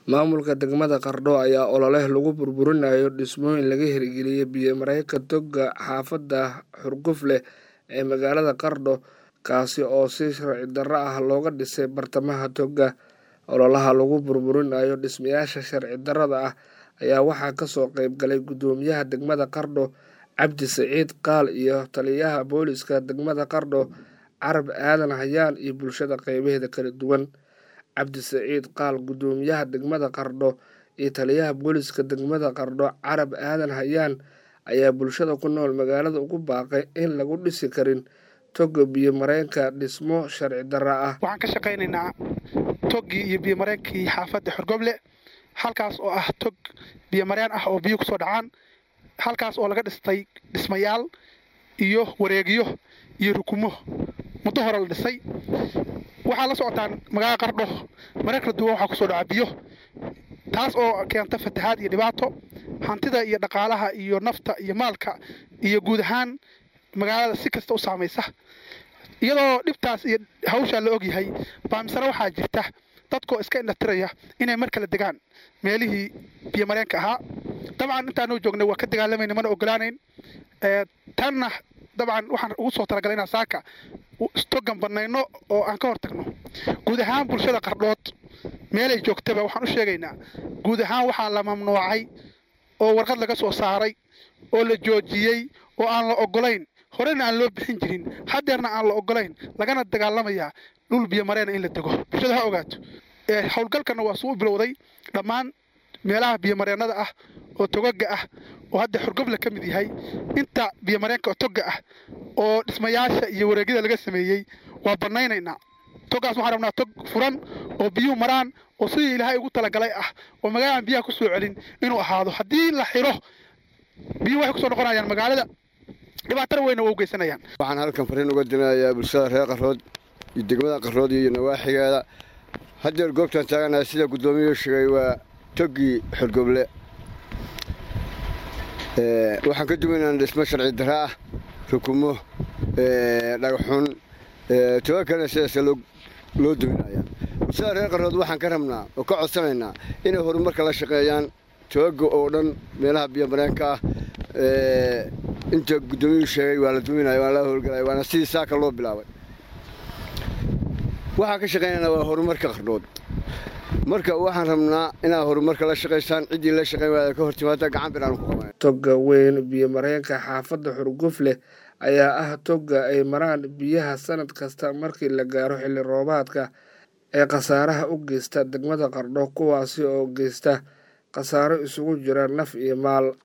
Maamulka degmada Qardho ayaa olole lagu burburinayo dhismooyin laga hirgeliyay biyo-mareenka toga xaafadda Xurgufle ee magaalada Qardho kaasi oo si sharci darro ah looga dhisay bartamaha toga. Ololaha lagu burburinayo dhismayaasha sharci darrada ah ayaa waxaa kasoo qayb galay guddoomiyaha degmada Qardho Cabdi Siciid Qaal iyo taliyaha booliska degmada Qardho Carab Aadan Hayaan iyo bulshada qeybaheeda kala duwan. Cabdi Siciid Qaal guddoomiyaha degmada Qardho iyo taliyaha booliska degmada Qardho Carab Aadan Hayaan ayaa bulshada ku nool magaalada ugu baaqay in lagu dhisi karin toga biyo-mareenka dhismo sharci darro ah. waxaan ka shaqaynaynaa toggii iyo biyomareenkii xaafadda xorgoble halkaas oo ah tog biyomareen ah oo biyo kusoo dhacaan halkaas oo laga dhistay dhismayaal iyo wareegyo iyo rukumo muddo hore la dhisay waxaa la socotaan magaalada qardho mareer kala duwan waxaa kusoo dhaca biyo taas oo keenta fatahaad iyo dhibaato hantida iyo dhaqaalaha iyo nafta iyo maalka iyo guud ahaan magaalada si kasta u saamaysa iyadoo dhibtaas iyo hawshaa la ogyahay baa misena waxaa jirta dadkoo iska indhatiraya inay mar kale degaan meelihii biyomareenka ahaa dabcan intaanoo joognay waa ka dagaalamayna mana ogolaanayn tanna dabcan waxaan ugu soo talagalay inaan saaka stogan banayno oo aan ka hortagno guud ahaan bulshada qardhood meelay joogtaba waxaan u sheegaynaa guud ahaan waxaa la mamnuucay oo warqad laga soo saaray oo la joojiyey oo aan la ogolayn horena aan loo bixin jirin haddeerna aan la ogolayn lagana dagaalamayaa dhul biyomareena in la dego bulshada ha ogaato howlgalkana waa suu bilowday dhammaan meelaha biyomareennada ah oo togaga ah oo hadda xorgoble ka mid yahay inta biyomareenka oo toga ah oo dhismayaasha iyo wareegyada laga sameeyey waa banaynaynaa togaas waxaan rabnaa tog furan oo biyuhu maraan oo sidii ilaahay ugu talagalay ah oo magaaladan biyaha kusoo celin inuu ahaado haddii la xiro biyuhu waxay kusoo noqonayaan magaalada dhibaatana weyna waa u geysanayaan waxaan halkan fariin uga dinayaa bulshada reer qarood iyo degmada qarood iyo nawaaxigeeda haddeer goobtaan taaganahay sida guddoomiyuu sheegay waa toggii xorgoble waxaan ka duwaynaa dhismo sharci darra ah rukumo dhagaxun toga kalena sidaas loo duminaya bulshada reer qarood waxaan ka rabnaa oo ka codsanaynaa inay horumarka la shaqeeyaan togaga oo dhan meelaha biyomareenka ah inta guddoomiyuu sheegay waa la duminaya waa la howlgalaya waana sidii saaka loo bilaabay waxaan ka shaqaynaynaa waa horumarka qardhood marka waxaan rabnaa inaad horumarka la shaqaysaan ciddii la shaqayn waaya ka hor timaada gacan bir aanu ku qabanay toga weyn biyo-mareenka xaafadda xurgufleh ayaa ah toga ay maraan biyaha sanad kasta markii la gaaro xilli roobaadka ee khasaaraha u geysta degmada qardho kuwaasi oo geysta khasaaro isugu jira naf iyo maal